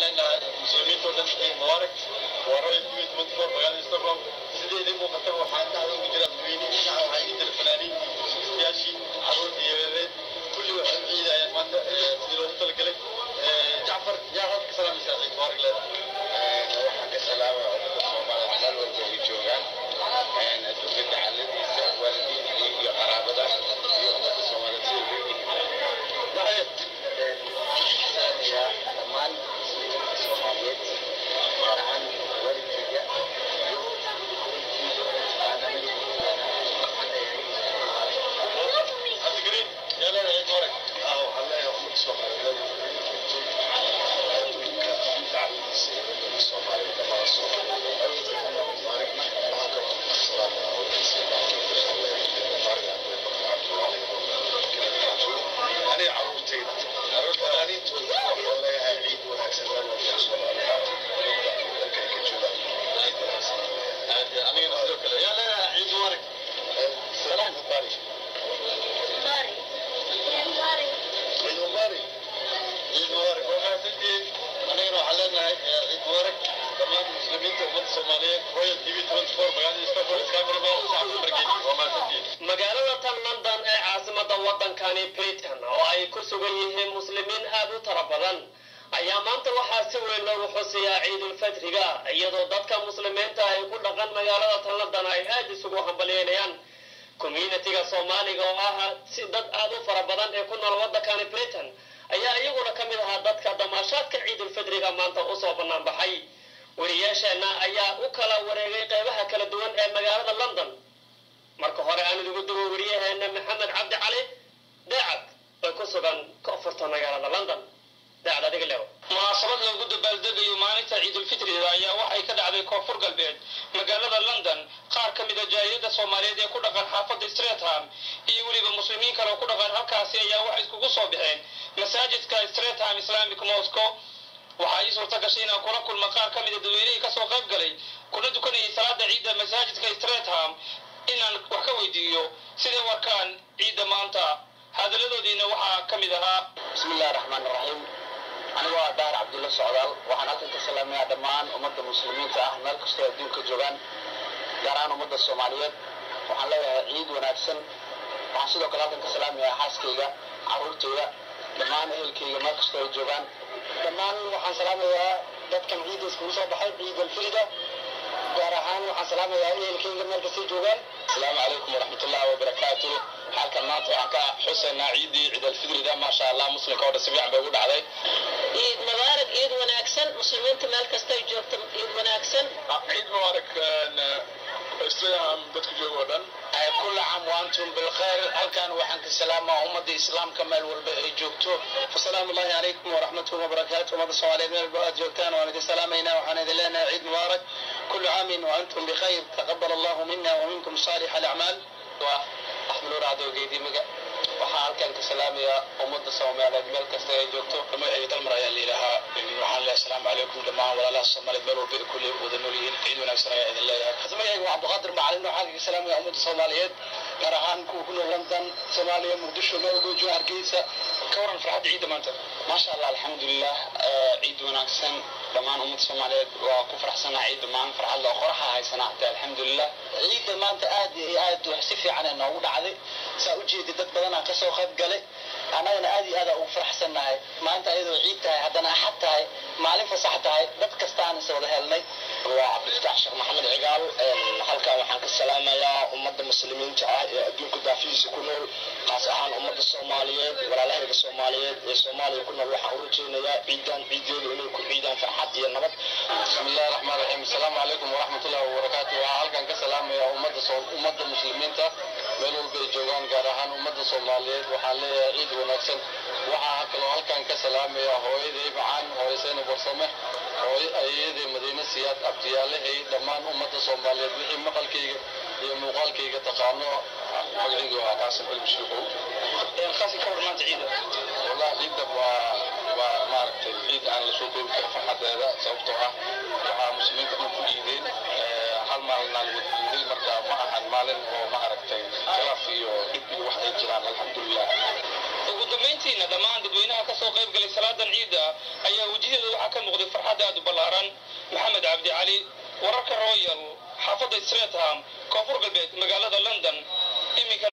leenahay muslimiinta oo dhan ciid mubaarak waa royal tv twenty four magaalada stockholm sideedii muuqataba waxaa dhacda ugu jira dadweynihi dhinaca waxaa igi jira fanaaniintii suustayaashii caruurtii yareereed kulli waxay u ciidayaan maanta sidii loogu talagalay jacfar yaa halka ka salaamaysaa ciid mubaarak leedahay waxaan ka salaamaya ummadda soomaaliyeed meel walba ay joogaan adduunka dacaladiisa waalidiintii iyo qaraabada iyo ummadda soomaaliyeed siday ugu yihiin dhammaan muslimiinta soomaaliyeed gaar ahaan waalidkayga cabdigariin yaa leedahay ciid mubaarak waxaan leeyahay ummadda soomaaliyeed adduunka dacaladiisa iyo ummadda soomaaliyeed dhammaan soomaaliyeed aniga caruurtayda fanaaniintooda waxaan leeyahay ciid wanaagsan meel walba soomaaliyeed dalkay ka joogaan ciid wanaagsan anigana sidoo kale yaa leedahay ciid mubaarak salaam mubarak ciid mubarak ciid mubaarak waa mahadsantihiin anigana waxaan leenahay ciid mubaarak dhammaan muslimiinta ummadda soomaaliyeed royal tv twenty four magaalada stockholm cameraman shacabka margeeni waa mahadsantihiin magaalada tan london ee caasimada wadankani britain oo ay ku sugan yihiin muslimiin aad u tara badan ayaa maanta waxaa si weyn loogu xusiyaa ciidulfadriga iyadoo dadka muslimiinta ay ku dhaqan magaalada tan london ay aad isugu hambalyeynayaan communitiga soomaaliga oo ah si dad aad u fara badan ee ku nool wadankani britain ayaa iyaguna ka mid ahaa dadka damaashaadka ciidulfadriga maanta usoo bannaan baxay weriyaasheenna ayaa u kala wareegay qeybaha kala duwan ee magaalada london marka hore aan idigu dugo weriyaheena maxamed cabdi cali daacad oo ku sugan koonfurta magaalada london daacad adiga leew munaasabad loogu dabaaldegayo maalinta ciidulfitriga ayaa waxay ka dhacday koonfur galbeed magaalada london qaar ka mida jaariyada soomaaliyeed ee ku dhaqan xaafadda stratham iyo weliba muslimiin kale oo ku dhaqan halkaasi ayaa waxay iskugu soo baxeen masaajidka stratham islamic moscow waxaa ii suurta gashay inaan kula kulma qaar ka mida dadweynihii kasoo qayb galay kuna dukanayay salaada ciidda masaajidka stratham inaan wax ka weydiiyo siday warkaan ciidda maanta hadaladoodiina waxaa ka mid ahaa bismi illahi raxmaan iraxiim anigoo ah daar cabdulla socdaal waxaan halkan ka salaamayaa dhammaan ummadda muslimiinta ah meel kastoo adduunka joogaan gaar ahaan ummadda soomaaliyeed waxaan leeyahay ciid wanaagsan waxaan sidoo kale halkan ka salaamayaa xaaskayga caruurtayda dhammaan ehelkayga meel kastoo ay joogaan dhammaan waxaan salaamayaa dadkan ciidda iskugu soo baxay ciid alfirida gaar ahaan waxaan salaamayaa ehelkayga meel kastay joogaan asalaamu calaykum waraxmatullahi wabarakaatu halkan maanta waxaan ka xusaynaa ciiddii ciid alfidrida maasha allah muslimka oo dhan si fiican bay ugu dhacday ciid mubaarak ciid wanaagsan muslimiinta meel kasta ay joogto ciid wanaagsan ciid mubaarak islaam dadka jooga oo dhan kulla caam waantum bilkhayr halkan waxaan ka salaamaa ummadda islaamka meel walba ay joogto fasalaamu allahi calaykum waraxmatuhu wabarakaatu ummadda soomaaliyeed meel walba aad joogtaan waan idin salaamaynaa waxaan idin leenahay ciid mubaarak kullu caamin wa antum bikhayr taqabal allahu mina wa minkum saalix alacmaal waa axmed nuur cadow geedimiga waxaan halkan ka salaamayaa ummadda soomaaliyeed meel kasta ay joogto magacayga dalmar ayaa layidhahaa waxaan leeyahay asalaamu calaykum dhammaan walaalaha soomaaliyeed meel walba ay kulli wada nool yihiin ciid wanaagsan ayaa idin leeyahay magacayga waa cabdiqaadir macalin waxaan kaga salaamaya ummadda soomaaliyeed gaar ahaan kuwa ku nool london soomaaliya muqdisho meel walba jooga hargeysa ka waran farxadda ciidda maanta maasha allah alxamdulilah ciid wanaagsan dhammaan ummadda soomaaliyeed waa ku faraxsanaa ciidda maalin farxad loo qoraxa haysanaa hataa alxamdulilah ciidda maanta aad iyo aad wax si fiican ee noogu dhacday saa u jeeda dad badanaa kasoo qayb galay annagana aad iyo aada ugu faraxsannahay maanta ayadoo ciid tahay haddana axad tahay maalin fasax tahay dad kastaan is wada helnay waa cabdifatax sheekh maxamed cigaal halkan waxaan ka salaamayaa ummadda muslimiinta ah ee adduunka daafihiisa ku nool qaas ahaan ummadda soomaaliyeed walaalahayga soomaaliyeed ee soomaaliya ku nool waxaan u rajaynayaa ciidan ciideedu inay ku ciidaan farxad iyo nabad bismillahi raxmaan raxiim asalaamu calaykum waraxmatullahi wabarakaatu waxaan halkan ka salaamayaa ummadda ummadda muslimiinta meel walba ay joogaan gaar ahaan ummadda soomaaliyeed waxaan leeyahay ciid wanaagsan waxaa kaloo halkan ka salaamayaa hooyaday macaan hooyo seyna barsame hooyo ayeeyaday madiine siyaad abtiyaalahay dhammaan ummadda soomaaliyeed wixii maqalkayga iyo muuqaalkayga taqaano magacaygu waa qaasim cilmi shuuqow qaasi ka war maanta ciida wallahi ciidda waa waa maaragtay ciid aan la soo koobi karin farxadeeda sababtoo ah waxaa muslimiinta dhan ku dhiideen hal maalinaa lagu dhiiday marka ma ahan maalin oo maaragtay khilaaf iyo dhib iyo wax ay jiraan alxamdulilah ugu dambayntiina dhammaan dadweynaha ka soo qayb galay salaadan ciidda ayaa wejiyada waxaa ka muuqday farxad aad u ballaaran maxamed cabdi cali wararka royal xaafadda streetham koonfur galbeed magaalada london iminka